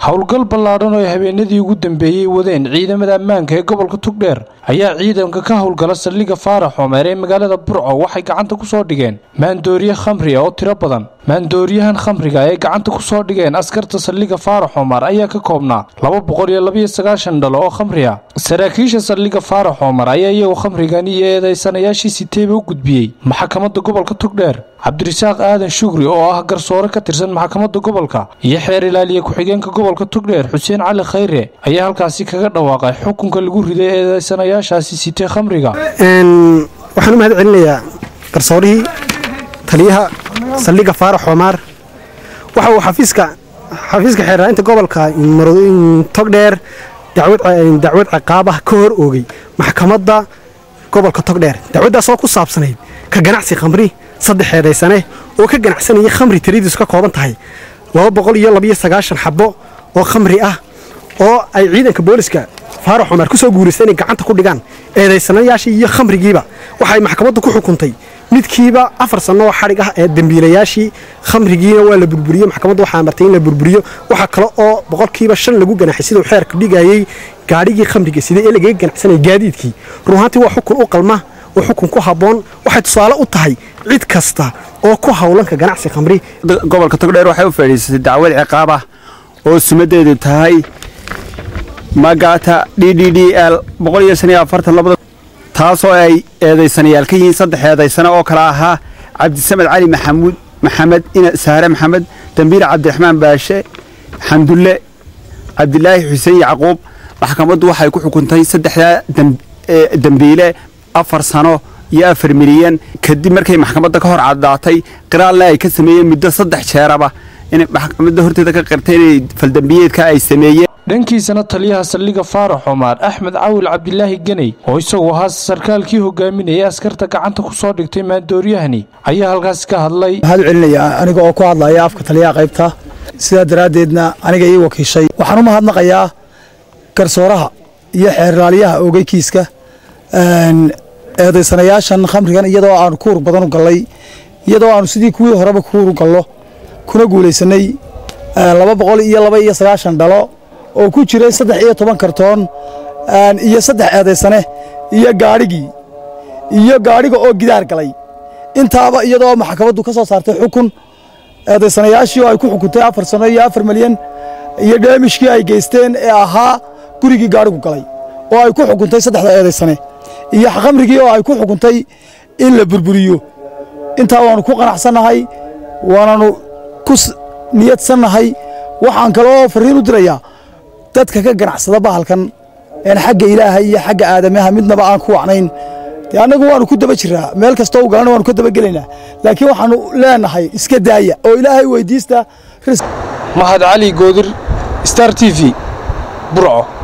howlgal ballaadhan oo ay habeenadii ugu dambeeyey wadeen ciidamada ammaanka ee gobolka tugdheer ayaa ciidanka ka howlgala saldhigga faarax xoomeer ee magaalada burco waxay gacanta ku soo dhigeen maandooriye khamriga oo tiro badan maandooriyahan khamriga ay gacanta ku soo dhigeen askarta saldhigga faarax xoomaar ayaa ka koobnaa laba boqol iyo labaiyo sagaashan dhalo oo khamri ah saraakiisha saldhigga faarax xoomaar ayaa iyagoo khamrigan iyo eedaysanayaashii siteeba u gudbiyey maxkamadda gobolka tugdheer cabdirasaaq aadan shugri oo ah garsoore ka tirsan maxkamadda gobolka iyo xeer ilaaliye ku-xigeenka gobolka tugdheer xuseen cali khayre ayaa halkaasi kaga dhawaaqay xukunka lagu riday eedaysanayaashaasi sitee khamriga waxaan u mahad celinayaa garsoorihii taliyaha saldhigga faarax xoomaar waxa uu xafiiska xafiiska xeeraainta gobolka togdheer dacwad ciqaabah ka hor oogay maxkamadda gobolka togdheer dacwaddaasoo ku saabsanayd ka ganacsi khamri saddex eedaysane oo ka ganacsanayay khamri tiradiisu ka kooban tahay laba boqol iyo labaiyo sagaashan xabbo oo khamri ah oo ay ciidanka booliska faarax xoomaar ku soo guuraystay inay gacanta ku dhigaan eedaysanayaashii iyo khamrigiiba waxay maxkamaddu ku xukuntay midkiiba afar sanno oo xadhig ah ee dembiilayaashii khamrigiina waa la burburiyey maxkamaddu waxaa amartay in la burburiyo waxaa kale oo boqolkiiba shan lagu ganaxay siduu xeerku dhigayey gaadhigii khamriga siday ee lagaga ganacsanaya gaadiidkii runaantii waa xukun u qalma oo xukun ku habboon waxay tusaale u tahay cid kasta oo ku howlanka ganacsi khamri gobolka togdheer waxay u fadhiisatay dacwad ciqaab ah oo sumadeedu tahay magata d d d l taasoo ay eedaysanayaal ka yihiin saddex eedaysane oo kale ahaa cabdisamed cali maxamuud maxamed saare maxamed dambiile cabdiraxmaan baashe xamdulle cabdilaahi xuseen yacquub maxkamaddu waxay ku xukuntay saddexdaa dembiile afar sano iyo afar milyan kadib markay maxkamadda ka hor caddaatay qiraalna ay ka sameeyeen muddo saddex jeeraba inay maxkamadda horteeda ka qirtay inay faldambiyeedka ay sameeyeen dhankiisana taliyaha saldhigga faarax xoomaar axmed cawil cabdilaahi geney oo isagu ahaa sarkaalkii hogaaminayay askarta gacanta ku soo dhigtay maandooryahani ayaa halkaasi ka hadlay waxaad u celinayaa aniga oo ku hadlaya afka taliyaha qaybta sidaa daraaddeedna aniga ii wakiishay waxaan u mahadnaqayaa garsooraha iyo xeerlaaliyaha oogay kiiska eedaysanayaashan khamrigan iyadoo aanu kuur badan u gallay iyadoo aanu sidii kuwii horeba kuur u gallo kuna guulaysanay laba boqol iyo laba iyo sagaashan dhalo oo ku jiray saddex iyo toban kartoon iyo saddex eedaysane iyo gaadhigii iyo gaadhiga oo gidaar galay intaaba iyadoo maxkamaddu ka soo saartay xukun eedaysanayaashii oo ay ku xukuntay afar sano iyo afar milyan iyo dheemishkii ay geysteen ee ahaa gurigii gaadhigu galay oo ay ku xukuntay saddexda eedaysane iyo khamrigii oo ay ku xukuntay in la burburiyo intaa waannu ku qanacsannahay waananu ku niyadsannahay waxaan kale oo farriin u dirayaa dadka ka ganacsada bahalkan een xagga ilaahay iyo xagga aadamaha midnaba aan ku wacnayn dee annagu waannu ku daba jiraa meel kastoo u galana waanu ka dabagelaynaa laakiin waxaannu leenahay iska daaya oo ilaahay weyddiista mahad cali goodir star t v burco